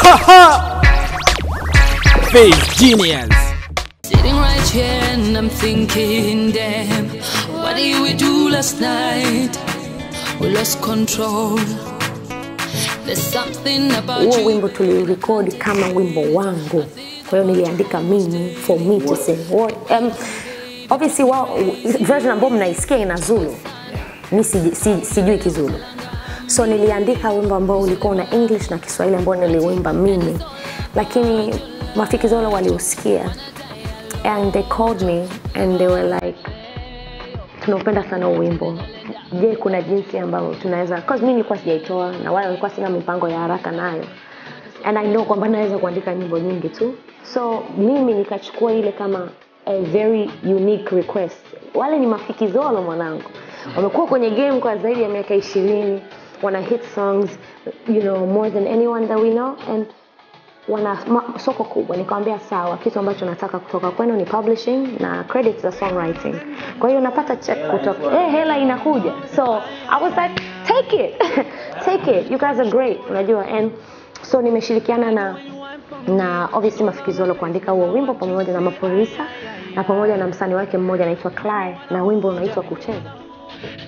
Face Genius. Sitting right here and I'm thinking, damn, what did we do last night? We lost control. There's something about huo you. wimbo tulirekodi kama wimbo wangu kwa hiyo niliandika mimi for me to sing What- um, obviously wao version ambayo mnaisikia ina zulu mi siji- si, sijui kizulu so niliandika wimbo ambao ulikuwa una english na kiswahili ambao niliwimba mimi lakini mafikizolo waliusikia and they called me and they were like tunaupenda sana huu wimbo je kuna jinsi ambayo tunaweza cause mimi nilikuwa sijaitoa na wala nilikuwa sina mipango ya haraka nayo and i know kwamba naweza kuandika nyimbo nyingi tu so mimi nikachukua ile kama a very unique request wale ni mafikizolo mwanangu wamekuwa kwenye game kwa zaidi ya miaka ishirini wana hit songs you know more than anyone that we know and wana ma- soko kubwa nikamwambia sawa kitu ambacho nataka kutoka kwenu ni publishing na credits za songwriting kwa hiyo napata check kutoka eh hela inakuja so i was like take it take it you guys are great unajua and so nimeshirikiana na na obviously mafikizolo kuandika huo wimbo pamoja na mapolisa na pamoja na msanii wake mmoja anaitwa Cly na wimbo unaitwa kucheza